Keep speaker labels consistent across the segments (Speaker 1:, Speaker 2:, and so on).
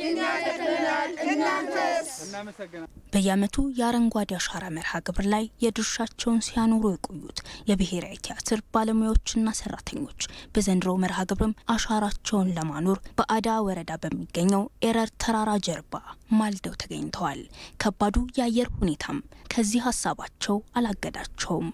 Speaker 1: በየዓመቱ የአረንጓዴ አሻራ መርሃ ግብር ላይ የድርሻቸውን ሲያኖሩ የቆዩት የብሔራዊ ቲያትር ባለሙያዎችና ሰራተኞች በዘንድሮ መርሃ ግብርም አሻራቸውን ለማኖር በአዳ ወረዳ በሚገኘው ኤረር ተራራ ጀርባ ማልደው ተገኝተዋል። ከባዱ የአየር ሁኔታም ከዚህ ሀሳባቸው አላገዳቸውም።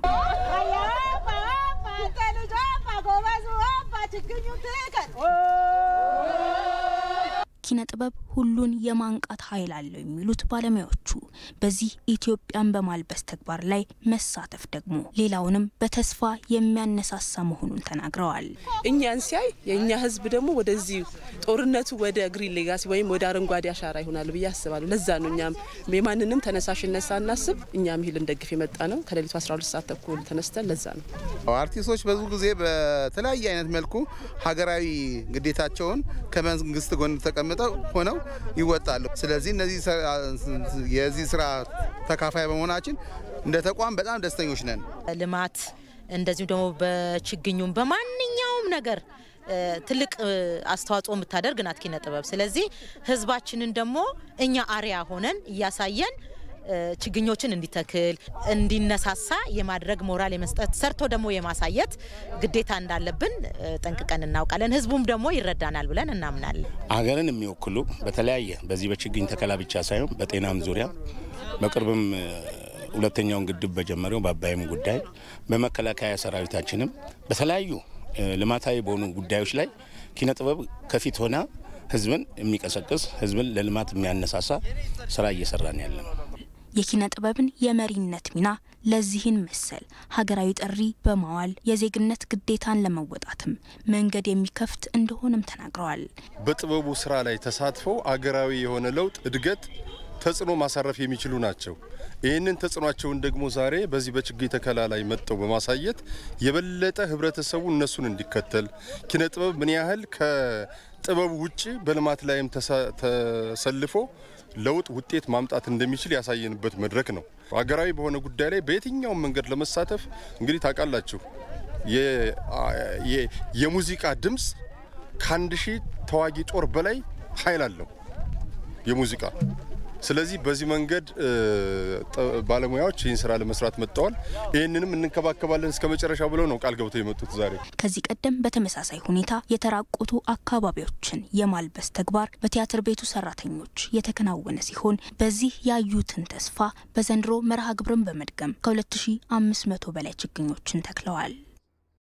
Speaker 1: ኪነ ጥበብ ሁሉን የማንቃት ኃይል አለው የሚሉት ባለሙያዎቹ በዚህ ኢትዮጵያን በማልበስ ተግባር ላይ መሳተፍ ደግሞ ሌላውንም በተስፋ የሚያነሳሳ መሆኑን ተናግረዋል።
Speaker 2: እኛን ሲያይ የእኛ ሕዝብ ደግሞ ወደዚህ ጦርነቱ ወደ ግሪን ሌጋሲ ወይም ወደ አረንጓዴ አሻራ ይሆናል ብዬ አስባለሁ። ለዛ ነው እኛም የማንንም ተነሳሽነት ሳናስብ እኛም ይህ ልንደግፍ የመጣ ነው። ከሌሊቱ 12 ሰዓት ተኩል ተነስተን ለዛ ነው
Speaker 3: አርቲስቶች ብዙ ጊዜ በተለያየ አይነት መልኩ ሀገራዊ ግዴታቸውን ከመንግስት ጎን ተቀምጠው ሆነው ይወጣሉ። ስለዚህ እነዚህ የዚህ ስራ ተካፋይ በመሆናችን እንደ ተቋም በጣም ደስተኞች ነን።
Speaker 4: ልማት እንደዚሁም ደግሞ በችግኙም በማንኛውም ነገር ትልቅ አስተዋጽኦ የምታደርግ ናት ኪነ ጥበብ። ስለዚህ ህዝባችንን ደግሞ እኛ አርያ ሆነን እያሳየን ችግኞችን እንዲተክል እንዲነሳሳ የማድረግ ሞራል የመስጠት ሰርቶ ደግሞ የማሳየት ግዴታ እንዳለብን ጠንቅቀን እናውቃለን። ህዝቡም ደግሞ ይረዳናል ብለን እናምናለን።
Speaker 5: ሀገርን የሚወክሉ በተለያየ በዚህ በችግኝ ተከላ ብቻ ሳይሆን በጤናም ዙሪያ በቅርብም ሁለተኛውን ግድብ በጀመረው በአባይም ጉዳይ በመከላከያ ሰራዊታችንም በተለያዩ ልማታዊ በሆኑ ጉዳዮች ላይ ኪነ ጥበብ ከፊት ሆና ህዝብን የሚቀሰቅስ ህዝብን ለልማት የሚያነሳሳ ስራ እየሰራን ያለ ነው።
Speaker 1: የኪነ ጥበብን የመሪነት ሚና ለዚህን መሰል ሀገራዊ ጥሪ በማዋል የዜግነት ግዴታን ለመወጣትም መንገድ የሚከፍት እንደሆነም ተናግረዋል።
Speaker 6: በጥበቡ ስራ ላይ ተሳትፈው አገራዊ የሆነ ለውጥ፣ እድገት፣ ተጽዕኖ ማሳረፍ የሚችሉ ናቸው። ይህንን ተጽዕኗቸውን ደግሞ ዛሬ በዚህ በችግኝ ተከላ ላይ መጥተው በማሳየት የበለጠ ህብረተሰቡ እነሱን እንዲከተል ኪነ ጥበብ ምን ያህል ከጥበቡ ውጭ በልማት ላይም ተሰልፎ ለውጥ ውጤት ማምጣት እንደሚችል ያሳየንበት መድረክ ነው። ሀገራዊ በሆነ ጉዳይ ላይ በየትኛውም መንገድ ለመሳተፍ እንግዲህ ታውቃላችሁ የሙዚቃ ድምፅ ከአንድ ሺህ ተዋጊ ጦር በላይ ኃይል አለው የሙዚቃ ስለዚህ በዚህ መንገድ ባለሙያዎች ይህን ስራ ለመስራት መጥተዋል። ይህንንም እንንከባከባለን እስከ መጨረሻ ብለው ነው ቃል ገብተው የመጡት ዛሬ።
Speaker 1: ከዚህ ቀደም በተመሳሳይ ሁኔታ የተራቆቱ አካባቢዎችን የማልበስ ተግባር በቲያትር ቤቱ ሰራተኞች የተከናወነ ሲሆን በዚህ ያዩትን ተስፋ በዘንድሮ መርሃ ግብርን በመድገም ከ2500 በላይ ችግኞችን ተክለዋል።